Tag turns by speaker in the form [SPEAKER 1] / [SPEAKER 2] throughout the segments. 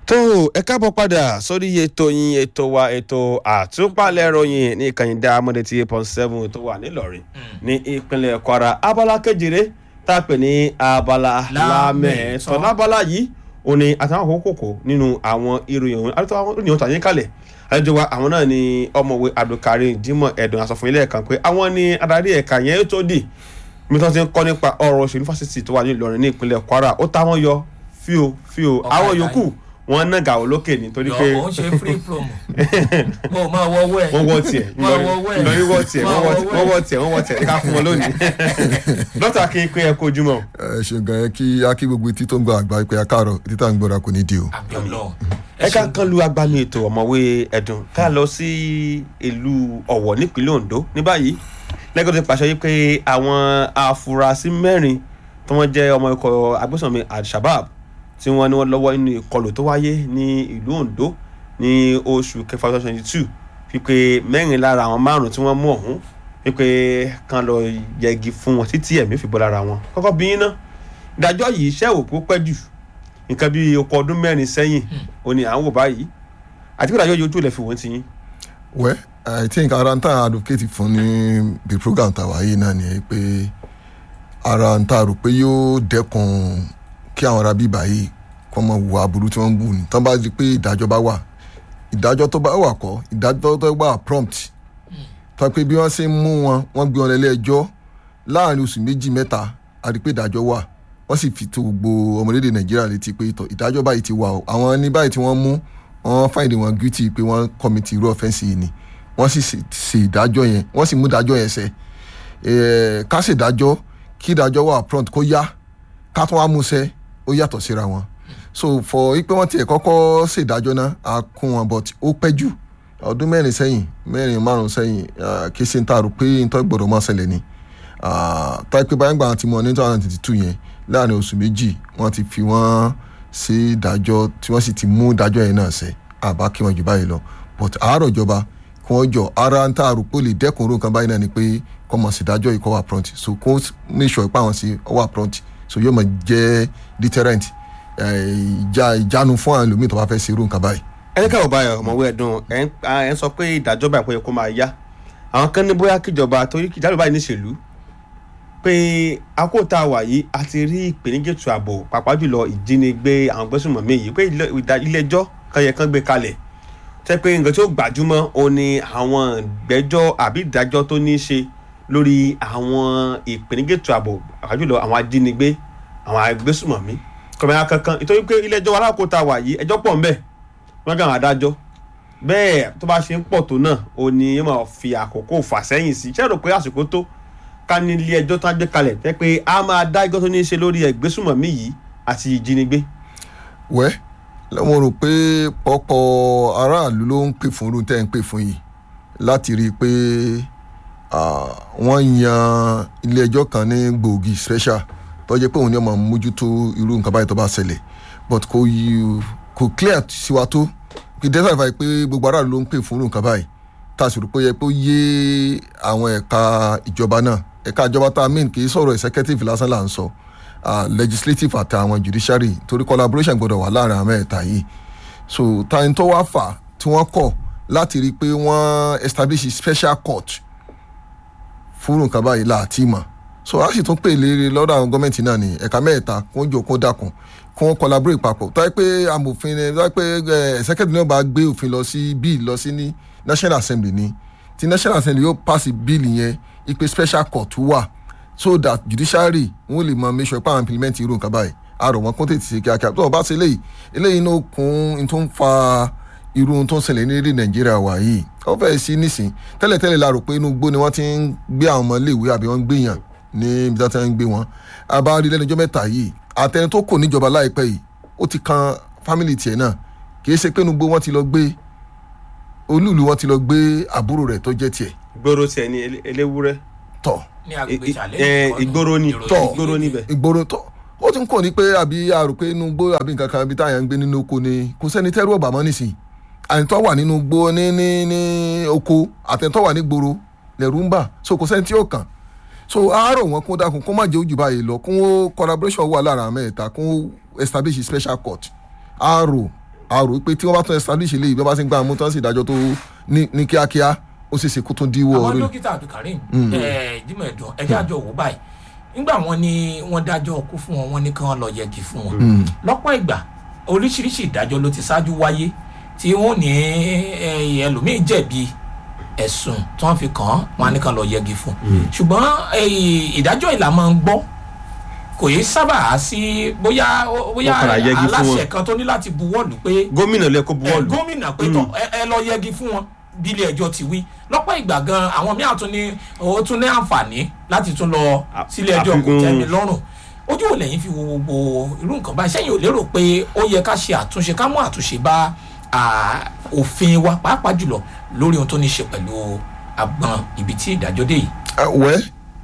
[SPEAKER 1] tó ẹ káàbọ̀ padà sórí ètò yín ètò wa ètò àtúpalẹ̀ ròyìn ní ìkànnì dáamọ́dé tí eight point seven tó wà nílọrin ní ìpínlẹ̀ kwara abala kejìlé tá a pè ní abala lámẹ̀ẹ́tọ́ lábala yìí ó ní àtàwọn àkókò kò nínú àwọn ìròyìn òun àti àwọn ìròyìn òun tàyín kalẹ̀ àlejò wa àwọn náà ni ọmọwé abdulkareem jimoh ẹ̀dùn àsọfún ilé ẹ̀ka pé àwọn ni adarí ẹ̀ka yẹn tó dì mi tó ti ń kọ́ nípa ọ̀rọ̀ òṣèlú fásitì tó wà ní ìlọrin ní ìpínlẹ̀ kwara ó táwọn yọ fíò fíò àwọn yòókù wọn náà gàwó lókè nítorí pé
[SPEAKER 2] yọ̀ọ́ ṣe free promo mo máa wọ owó ẹ̀
[SPEAKER 1] wọ́n wọ́ tiẹ̀
[SPEAKER 2] máa wọ owó ẹ̀
[SPEAKER 1] ìlọrin wọ́ tiẹ̀
[SPEAKER 2] máa
[SPEAKER 1] wọ́n
[SPEAKER 2] wọ
[SPEAKER 1] wọ́ tiẹ̀ wọ́n wọ́ tiẹ̀ ká fún wọn lónìí dókítà kí n pé ẹ kó ojúmọ́
[SPEAKER 3] ẹ ṣe gan yẹn kí akí gbogbo etí tó ń gba àgbà pé akáàrọ̀ etí tá à ń gbọ́ra kò ní di o.
[SPEAKER 2] àbí ọlọ́run
[SPEAKER 1] ẹ ká kan lu agbami ètò ọ̀mọ̀wé ẹ̀dùn ká lọ sí ìlú ọ̀wọ̀ nípínlẹ̀ ondo ní báyìí lẹ́gọ̀ọ́ ti pàṣẹ yìí pé àwọn afurasí mẹ́rin tí wọ́n jẹ́ ọmọ ikọ̀ agbésànmi al-shabab tí wọ́n ní wọ́n lọ́wọ́ nínú ìkọlù tó wáyé ní ìlú ondo ní oṣù kẹfà twenty twenty two wípé mẹ́rin lára àwọn márùn-ún tí wọ́n mú ọ̀hún wípé kan lọ yẹgi fún wọn títí ẹ̀mí fi bọ́ lára wọn kọ́kọ́ bí yín ná ìdájọ́ yìí ṣẹ́ òkú pẹ́ jù nǹkan bíi ọkọ̀ ọdún mẹ́rin sẹ́yìn ó ní à ń wò báyìí àti pé ìdájọ́ yìí ojú ilẹ̀ fi wọ́n ti yín.
[SPEAKER 3] wẹ́ i think ara ń tà advocate fún ní the program tàwa yìí náà ni pé ara ń tà rò pé yóò dẹ́kun kí àwọn ará bíbá yìí kọ́ mọ wù aburú tí wọ́n ń bù ní tán bá di pé ìdájọ́ bá wà ìdájọ́ tó bá wà kọ́ ìdájọ́ tó bá wà prompt tó pé bí wọ́n ṣe ń mú wọn wọ́n gbé wọn lẹ́lé ẹjọ́ láàrin oṣù méjì mẹ́ta a rí pé ìdájọ́ wà wọ́n sì fi tó gbogbo ọmọlédè nàìjíríà létí pé ìtọ̀ ìdájọ́ báyìí ti wà o àwọn ní báyìí tí wọ́n mú wọ́n fáìdì wọn guilty pé wọ́n kọ́mìtì irú ọ̀fẹ́ǹsì yìí ni wọ́n sì ṣe ìdájọ́ yẹn wọ́n sì mú ìdájọ́ yẹn ṣẹ ká ṣe ìdájọ́ kí ìdájọ́ wà prompt kó yá ká tún wá mú ṣẹ ó yàtọ̀ síra wọn so for ipe wọn tiẹ̀ kọ́kọ́ ṣe ìdájọ́ náà a kún wọn but ó pẹ́ jù ọdún mẹ́rin sẹ́yìn mẹ́rin márùn sẹ́yìn kí ṣe ń ta rò pé nítorí gbọ́dọ̀ máa ṣẹlẹ̀ ni táyé pé báyìí gbà tí mo ní two thousand twenty two yẹn láàrin oṣù méjì wọ́n ti fi wọ́n ṣe ìdájọ́ tí wọ́n sì ti mú ìdájọ́ yẹn náà ṣẹ àbá kí wọ́n jù báyìí lọ but àárọ̀ ìjọba kí wọ́n jọ ara ń tà rò pé ó lè dẹ́kun orú nǹkan báyìí náà ni pé kọ́ mọ̀ sí ìdájọ́ yìí kọ́ wà prompt so kó make sure pé àwọn sí ọ wà prompt so yóò mọ̀ jẹ́ deterrent ìjà ìjánu fún àwọn ẹlòmíì tó bá fẹ́ ṣe irú nǹkan báyìí.
[SPEAKER 1] ẹ ká ọba ọmọwé ẹdùn ẹ ń sọ pé ìdájọ́ báyìí kò yẹ kó máa yá àwọn kan ní bóyá kíjọba torí ìdájọ́ báyìí níṣèlú pé àkótá wà yìí a ti rí ìpèníjà ètò ààbò pàápàá jùlọ ìjínigbé àwọn gbésùmọ̀mí yìí pé ilé ẹjọ́ kan yẹ kán gbé kalẹ̀ tẹ́ pé nǹkan tí ó gbajúmọ̀ ó ní àwọn ìgbẹ́jọ́ àbí ìdájọ́ tó ní í ṣe lórí àwọn ìpèníjà ètò ààbò pàápàá jùlọ àwọn ajínigbé àwọn agbésùmọ̀mí kọ̀mẹ́ra kankan ìtọ́jú pé ilé ẹjọ́ alákòóta wà yìí ẹjọ́ pọ̀ ńbẹ̀ wọ́n gàn adájọ́ bẹ́ẹ̀ tó bá ṣe ń pọ̀ tó náà ó ní yóò máa fi àkókò fà sẹ́yìn sí ṣé ẹ rò pé àsìkò tó ká ní ilé ẹjọ́ tó ń gbé kalẹ̀ tẹ́ pé a máa dá ẹjọ́ tó ní í ṣe lórí ẹgbésùmọ̀mí yìí àti ìjínigbé.
[SPEAKER 3] wẹ́ mo rò pé pọ́pọ́ aráàlú ló ń pè fún irú tẹ́ ń pè fún yìí láti rí i pé wọ́n yan ilé ẹjọ́ kan ní gbòógì special tó jẹ́ pé òun ni ọmọ mójútó irú nǹkan báyìí tó bá ṣẹlẹ̀ but kò yí kò clear sí wa tó kì í dẹ́sẹ̀ fàáyé pé gbogbo aráàlú ló ń pè fún irú nǹkan báyìí tá a sì rò pé yẹ pé ó yé àwọn ẹ̀ka ìjọba náà ẹ̀ka ìjọba tá a mean kì í sọ̀rọ̀ executive lásán là ń sọ legislative àti àwọn judiciary torí collaboration gbọ́dọ̀ wà láàrin àwọn ẹ̀ta yìí so táyìn tó wá fà tí wọ́n kọ̀ láti rí i pé wọ́n establish special court fún nǹkan báyìí láti mọ̀ so a sì tún pè léèrè lọ́dọ̀ àwọn gọ́ọ̀mẹ̀ntì náà ní ẹ̀ka mẹ́ta kó jò kó dàkún kó wọ́n collaborate papọ̀ táyé pé amòfin táyé pé executive náà bá gbé òfin lọ sí bill lọ sí ní national assembly ni ti national assembly yóò pass bill yẹn ipe special court wà so that judiciary wọn lè mọ make sure pé àwọn implement irú nǹkan báyìí àrò wọn kó tètè ṣe kíákíá tó o bá ṣe eléyìí eléyìí náà kún in tó ń fa irú tó ń ṣẹlẹ̀ ní èdè nàìjíríà wà yìí ó fẹ́ sí nísìn tẹ́lẹ̀tẹ́lẹ̀ la rò pé inú gbó ni wọ́n ti ń gbé àwọn ọmọ iléèwé àbí wọ́n ń gbéyàn ní ibi tí wọ́n ń gbé wọn abárí lẹ́nu ọjọ́ mẹ́ta yìí àtẹni tó kò níjọba láìpẹ́ yìí ó ti kan fámìlì tiẹ̀ náà kì í ṣe pé inú gbó wọ́n ti lọ gbé olúùlú wọ́n ti lọ gbé àbúrò rẹ̀ tó jẹ́ tiẹ̀.
[SPEAKER 1] gbòòrò tiẹ̀ ní eléwúrẹ́.
[SPEAKER 3] tọ̀
[SPEAKER 2] ní agbègbè challenge
[SPEAKER 1] ìgboro ni
[SPEAKER 3] tọ̀
[SPEAKER 1] ìgboro níbẹ̀.
[SPEAKER 3] ìgboro tọ̀ ó ti ń kọ́ ni pé àbí àrò pé inú gbó àbí nǹkan kan àbí táyà ń gbé nínú oko ni kò sẹ́ni tẹ́rù ọ̀bà mọ́ nísìnyí àyìntọ́ wà nínú gbó ní ní ní oko àtẹ̀ntọ́ wà ní gbòòrò lẹ̀rú ń bà so kò sẹ́ni tí ó kàn so àárọ̀ wọn kó dákun kó má jẹ́ ojú báyìí lọ kó collaboration wà lára mẹ́ta kó establish special court àárọ̀ a rò pé tí wọ́n bá tún establish eléyìí bí wọ́n bá ti ń gbà mú tán sí ìdájọ́ tó ní ní kíákíá ó ṣeé ṣe kó tún díwọ́
[SPEAKER 2] àwọn
[SPEAKER 3] orí
[SPEAKER 2] dókítà abdulkareem ẹ jimoh ẹdùn ẹjẹ àjọ wò báyìí nígbà wọn ni wọn dájọ́ ọkú fún wọn wọn ní kí wọn lọ yẹgi fún wọn lọ́pọ̀ ìgbà oríṣiríṣi ìdájọ́ ló ti ṣáájú wáyé tí wọn ní eh, ẹlòmíín jẹ̀bi ẹ̀sùn tí wọ́n fi kàn án wọn á ní kàn lọ yẹgi fún ṣùgbọ́n eh, ìdájọ́ ìlà máa ń gbọ́ kò yé sábà sí bóyá bóyá
[SPEAKER 1] Wọ́n padà yẹgi fún wọn.
[SPEAKER 2] aláṣẹ kan tó ní láti buwọ́lù pé
[SPEAKER 1] gómìnà lẹ kó
[SPEAKER 2] ẹ,
[SPEAKER 1] buwọ́lù
[SPEAKER 2] gómìnà pé tọ ẹ ẹ lọ yẹgi fún wọn bí ilé ẹjọ́ ti wí lọ́pọ̀ ìgbà gan àwọn míì àtún ní ó tún ní àǹfààní láti tún lọ
[SPEAKER 1] À-
[SPEAKER 2] sílé ẹjọ́ kò
[SPEAKER 1] àfikún-
[SPEAKER 2] tẹ́mi lọ́rùn ojú wo lẹ́yìn fi wo gbogbo irú nǹkan báyìí sẹ́yìn ò lérò pé ó yẹ ká ṣe àtúnṣe ká mú àtúnṣe bá à, òfin wa pàápàá jùlọ lórí ohun tó ní ṣe pẹ̀lú agbọn ibi tí ìdájọ́ dé yìí.
[SPEAKER 3] Ah, wẹ́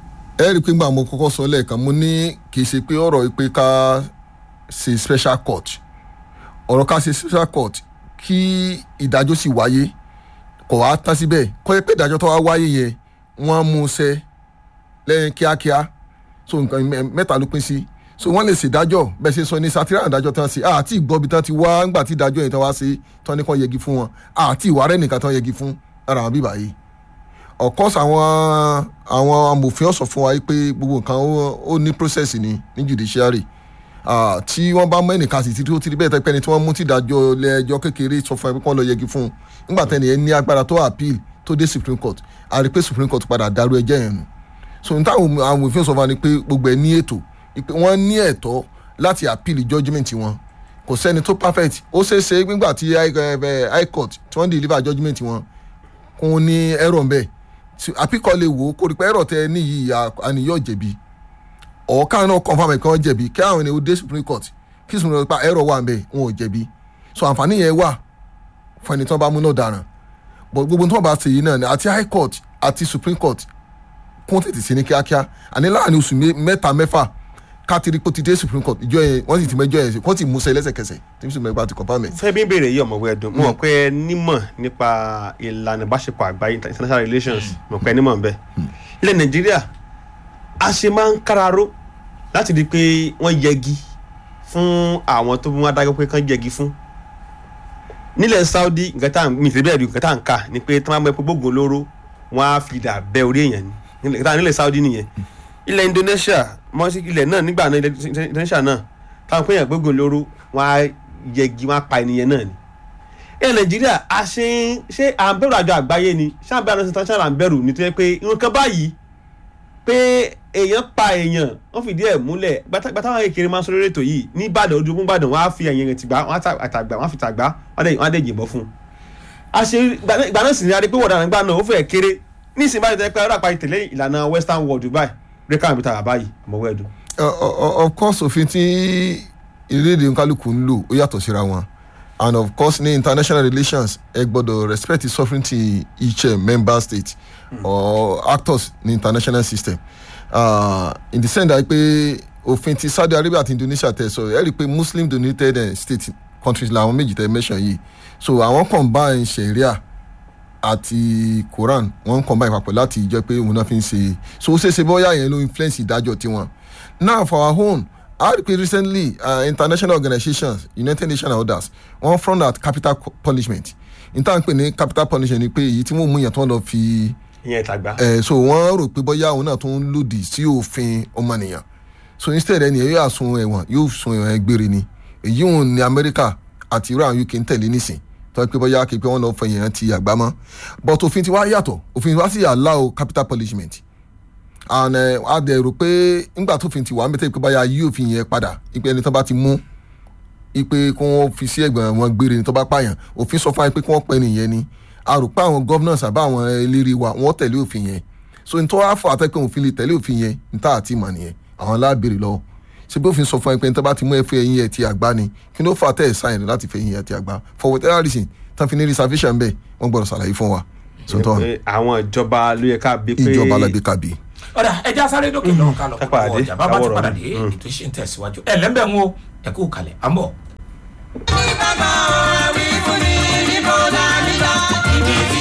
[SPEAKER 3] ẹ rí i pé gbà mo kọ́kọ́ sọ lẹ́ẹ̀kan mo ní kì í ṣe pé ọ̀rọ̀ yìí pé ká ṣe special court ọ̀rọ̀ ká ṣe special court kí ìdájọ́ sì wáyé kò wá tán síbẹ̀ kọ́ ẹ pé ìdájọ́ tó wá wáyé yẹn wọ́n mú un ṣẹ lẹ́yìn kíákíá so nǹkan mẹ- mẹ́ta ló pín sí so wọ́n lè ṣèdájọ́ bẹ́ẹ̀ ṣe sọ ní sátírà ìdájọ́ tán sí àti ìgbọ́bi tán ti wá ńgbà tí ìdájọ́ yẹn tán wá sí tán ní kàn yẹgi fún wọn àti ìwà rẹ̀ nìkan tán yẹgi fún ara àwọn bíbá yìí of course àwọn àwọn amòfin ọ̀sọ̀ fún wa yìí pé gbogbo nǹkan ó- ó ní process ni ní judiciary Ah, tí wọ́n bá mú ẹnìkan sì ti tó ti rí bẹ́ẹ̀ tẹ́pẹ́ ni tí wọ́n mú tí ìdájọ́ ilé ẹjọ́ kékeré sọ fún ẹ pé kí wọ́n lọ yẹgi fún un nígbà tẹ́ni ẹ ní agbára tó appeal tó dé supreme court a rí i pé supreme court padà dàrú ẹjẹ́ yẹn nù so n táwọn amòfin sọ fún wa ni pé gbogbo ẹ ní ètò pé wọ́n ní ẹ̀tọ́ láti appeal judgement wọn kò sẹ́ni tó perfect ó ṣeé ṣe nígbà tí high eh, high court tí wọ́n deliver judgement wọn kún ní ẹ̀rọ ń bẹ̀ àpíkọ́ lè wò ó kó rí pé ẹ̀rọ tẹ ní yìí àníyàn jẹ̀bi ọ̀ọ́ká náà confam ẹ̀ kí wọ́n jẹ̀bi kí àwọn ènìyàn dé supreme court kí supreme court pa ẹ̀rọ wà ń bẹ̀ wọn ò jẹ̀bi so àǹfààní yẹn wà fún ẹni tí wọ́n bá mú náà dáràn but gbogbo tí wọ́n bá ṣe yìí náà ni àti high court àti supreme court kún tètè sí ní kíákíá àní láàrin oṣù mé- mẹ́ta mẹ́fà káàtiri pé ó ti dé supreme court ìjọ yẹn wọ́n sì ti mẹ́jọ yẹn sí wọ́n sì mú sẹ́ lẹ́sẹ̀kẹsẹ̀ tí supreme court ti confam ẹ̀.
[SPEAKER 1] fẹ́ bí n béèrè yìí ọ̀mọ̀wé ẹ̀dùn mo mọ̀ pé ẹ nímọ̀ nípa ìlànà ìbáṣepọ̀ àgbáyé international relations mo mọ̀ pé ẹ nímọ̀ nbẹ. ilẹ̀ nàìjíríà a ṣe máa ń káraró láti rí i pé wọ́n yẹgi fún àwọn tó bí wọ́n adájọ́ pé kán yẹgi fún. nílẹ̀ saudi nǹkan tá à ń mi ìtẹ́bí ẹ̀dùn nǹkan tá à ń kà ni pé tí wọ́n bá mọ epo gbógun olóró wọ́n á fi dà bẹ́ orí èèyàn ni nílẹ̀ nílẹ̀ saudi nìyẹn ilẹ̀ indonesia mọ́sí ilẹ̀ náà nígbà náà ilẹ̀ indonesia náà táwọn pé èèyàn gbógun olóró wọ́n á yẹgi wọ́n á pa ènìyàn náà ni ẹ nàìjíríà a ṣe ń ṣe à ń bẹ̀rù àjọ àgbáyé ni ṣé à ń bẹ̀rù international à ń bẹ̀rù ní tó yẹ pé nǹkan báyìí pé èèyàn pa èèyàn wọ́n fìdí ẹ̀ múlẹ̀ gbàtà gbàtà wọn kékeré máa ń sọ lórí ètò yìí ní ìbàdàn ojú ìbàdàn wọ́n á fi ẹ̀yìn rẹ̀ tìgbà wọ́n á ta àtàgbà wọ́n á fi tàgbà wọ́n á dẹ̀- wọ́n á dẹ̀ yìnbọn fún un. a ṣe ìgbà náà sì ni a rí pé wọ̀dà nígbà náà ó fẹ́ kéré ní ìsìn báyìí tẹ́ pé ọ̀rọ̀ àpáyé tẹ̀lé ìlànà western world dubai rẹ́kà àbí tàbá báyìí àmọ́wọ́ ẹ̀dùn.
[SPEAKER 3] Uh, uh, of course òfin tí ìlédè nkálukú ń lò ó yàtọ̀ síra wọn and of course ní international relations ẹ gbọ́dọ̀ respect the sovereignty each uh, member state mm. or actors ní international system uh, in the sense that pé òfin ti saudi arabia àti indonesia tẹ sọ ẹ rí i pé muslim dominated uh, state countries làwọn méjì tẹ mention yìí so àwọn combine sharia àti quran wọn combine papọ̀ láti jẹ́ pé òun náà fi ń ṣe so ó ṣeéṣe bóyá yẹn ló influence ìdájọ́ tiwọn now for our own I read recently uh, international organizations united nations and others wọ́n front at capital co- punishment n tá à ń pè ní capital punishment ni pé èyí tí wọ́n mú yẹn tó ń lọ fi
[SPEAKER 1] ìyẹn ìtàgbà.
[SPEAKER 3] ẹ̀ so wọ́n rò pé bóyá òun náà tó ń lòdì sí òfin ọmọnìyàn so instead ẹni yẹn yóò sun ẹ̀wọ̀n yóò sun ẹ̀wọ̀n gbére ni èyí òun ní amẹ́ríkà àti irú àwọn uk ń tẹ̀lé nísìn tó yẹ pé bóyá kí pé wọ́n lọ fẹ̀yìn ẹ̀ ti àgbá mọ́ but òfin ti wá yàtọ̀ òfin wa sì allow capital punishment and ẹ a dẹ̀ rò pé ńgbà tó fi ti wà mẹ́tẹ́ pé báyà yí òfin yẹn padà ipe ẹni tó bá ti mú ipe kí wọ́n fi sí ẹ̀gbọ́n wọn gbére ni tó bá pààyàn òfin sọ fún wa pé kí wọ́n pẹ́ nìyẹn ni a rò pé àwọn governors àbá àwọn eléré wa wọ́n tẹ̀lé òfin yẹn so nítorí wàá fọ àtẹ́kùn òfin lè tẹ̀lé òfin yẹn níta àti ìmọ̀ nìyẹn àwọn aláàbèrè lọ́wọ́ ṣé bí òfin sọ fún ẹ pé ní tó bá ti mú ẹ fẹ́ ẹyin ẹ ti àgbá ni kí ló fà tẹ́ ẹ sáyẹn láti fẹ́ ẹyin ẹ ti àgbá for whatever reason tán fi ní reservation bẹ́ẹ̀ wọ́n gbọ́dọ̀ ṣàlàyé fún wa so tán
[SPEAKER 1] pé àwọn ìjọba ló yẹ ká bí pé
[SPEAKER 3] ìjọba alágbé kábíyé.
[SPEAKER 2] ọ̀dà ẹja sáré dókè lọ́wọ́ ká lọ
[SPEAKER 1] Ká padà dé,
[SPEAKER 2] ọjà bàbá ti
[SPEAKER 1] ká wọ̀rọ̀
[SPEAKER 2] padà
[SPEAKER 1] mi.
[SPEAKER 2] dé
[SPEAKER 1] Mm.
[SPEAKER 2] ètò ìṣe ń tẹ̀síwájú ẹ̀ lẹ́ńbẹ̀ ń wo ẹ̀kú kalẹ̀ àmọ́.
[SPEAKER 4] bá a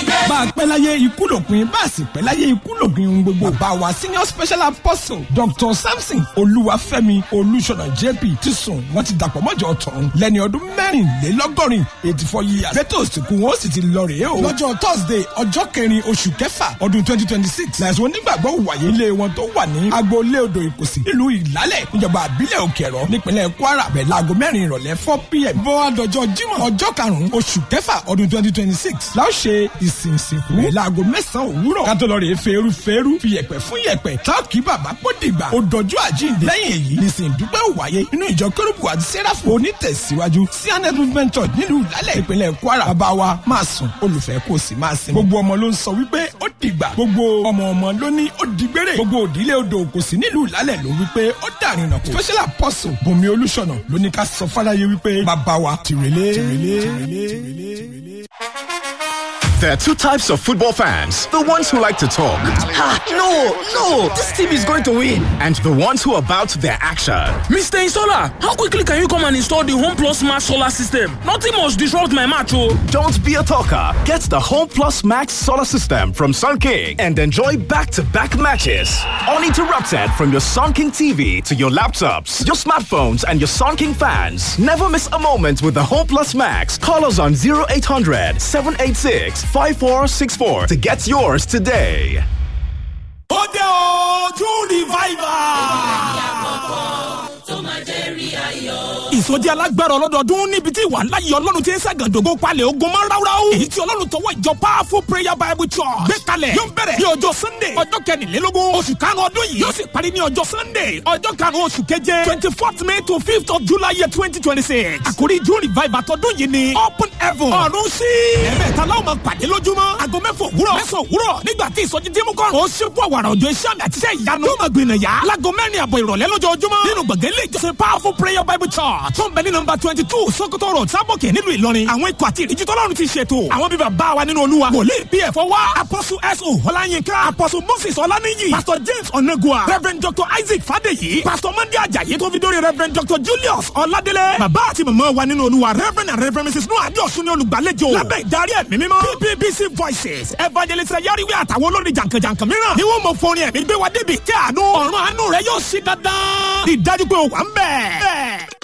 [SPEAKER 4] a pẹ́ láyé ikú lòpin bá a sì pẹ́ láyé ikú lòpin ohun gbogbo. bàbá wa senior special apostle dr samson olúwafẹ́mi olúṣọ̀nà jp ti sùn wọ́n ti dàpọ̀ mọ́jọ́ tọ̀run lẹ́ni ọdún mẹ́rìnlélọ́gọ́rin eighty four years. lẹ́tọ̀ òsìnkú wọn ó sì ti lọ rèé o. lọ́jọ́ thursday ọjọ́ kẹrin oṣù kẹfà ọdún twenty twenty six lẹ́sùn onígbàgbọ́ wàyé ilé wọn tó wà ní agboolé odò ìkòsí nílùú ìlálẹ̀ níjọba àbílẹ̀ òkèrọ nípínlẹ̀ kwara bẹ̀ láago mẹ́rin ìrọ̀lẹ́ four pm. bọ́ àdọ́jọ́ jímọ̀ ọjọ́ karùn-ún oṣù kẹfà ọdún twenty twenty six láò ṣe ìsìn ìsìnkú rẹ̀ láago mẹ́sàn-án òwúrọ̀ kátó lọ rè é feeru feeru fi yẹ̀pẹ̀ fún yẹ̀pẹ̀ táàkì bàbá kó dìgbà ó dọjú àjíǹde lẹ́yìn èyí nìsín dúpẹ́ wáyé nínú ìjọ kérúbù àti sẹ́ráfù onítẹ̀síwájú cns movement church nílùú ìlálẹ̀ ìpínlẹ̀ kwara bàbá wa máa sùn olùfẹ́ kò sì máa sin gbogbo ọmọ ló ń sọ wípé ó dìgbà gbogbo ọmọ ọmọ ló ní ó dìgbére gbogbo òdílé odò kò sí nílùú ìlálẹ̀ ló wípé ó dàrin nà kó special apostle bùnmi olùṣọ̀nà ló ní ká sọ fáráyé wípé bàbá wa tìrẹ̀lẹ̀ tìrẹ̀lẹ̀ tìrẹ̀lẹ̀ tìrẹ̀lẹ̀.
[SPEAKER 5] There are two types of football fans the ones who like to talk,
[SPEAKER 6] Ah, no, no, this team is going to win.
[SPEAKER 5] and the ones who are about their action.
[SPEAKER 7] Mr. Installer, how quickly can you come and install the Home Plus Max solar system? Nothing must disrupt my match, oh.
[SPEAKER 5] Don't be a talker. Get the Home Plus Max solar system from Sun King and enjoy back to back matches. Uninterrupted from your Sun King TV to your laptops, your smartphones, and your Sun King fans. Never miss a moment with the Home Plus Max. Call us on 0800 786 5464 to get yours today.
[SPEAKER 4] ó dé o june revival. ìsọjí alágbára ọlọ́dọọdún níbi tí ìwà ńlá yìí ọlọ́run ti ń ṣàgàdógó palẹ̀ ogun mọ́ ráúráú. èyí tí ọlọ́run tọwọ́ ìjọ powerful prayer bible church gbé kalẹ̀ yóò bẹ̀rẹ̀ ní ọjọ́ sunday ọjọ́ kẹrìnlélógún oṣù karùn-ún ọdún yìí yóò sì parí ní ọjọ́ sunday ọjọ́ karùn-ún oṣù keje twenty fourth may to fifth of july year twenty twenty six. àkórí june revival tọdún yìí ni open heaven ọ̀run sí. ẹ̀mẹ́ta láwọn máa pàdé lójúmọ́ aago mẹ́fà òwúrọ̀ mẹ́sàn òwúrọ̀ nígbà tí ìsọjí tí mú kọ́rùn ó ṣípò àwàrà òjò iṣẹ́ àmì àti iṣẹ́ ìyanu yóò máa gbìnà yá láago mẹ́rin àbọ̀ ìrọ̀lẹ́ lójoojúmọ́ nínú gbọ̀ngàn ilé ìjọsìn powerful prayer bible church tó ń bẹ ní nọmba twenty two sokoto road sábòkè nílùú ìlọrin àwọn ikọ̀ àti ìdíjú tọ́lọ́run ti ṣètò àwọn bíbá bá wa nínú olúwa wòlíì pf wá apostle so ọláyínká apostle moses ọláníyì pastor james onagua reverend dr isaac fadeyi pastor monday ajayi tó fi dórí reverend dr julius ọládélé bàbá àti màmá wa nínú olúwa reverend and reverend mrs noah adéọ̀sùn ní olùgbàlejò lábẹ́ ìdarí ẹ̀mí mímọ́ ppbc voices evangelist yariwe àtàwọn olórin jàǹkànjàǹkàn mìíràn ni wọ́n mọ fọrin ẹ̀mí gbé wa débi kí àánú ọ̀run àánú rẹ yóò ṣí dandan ìdájú pé ó wà ń bẹ̀.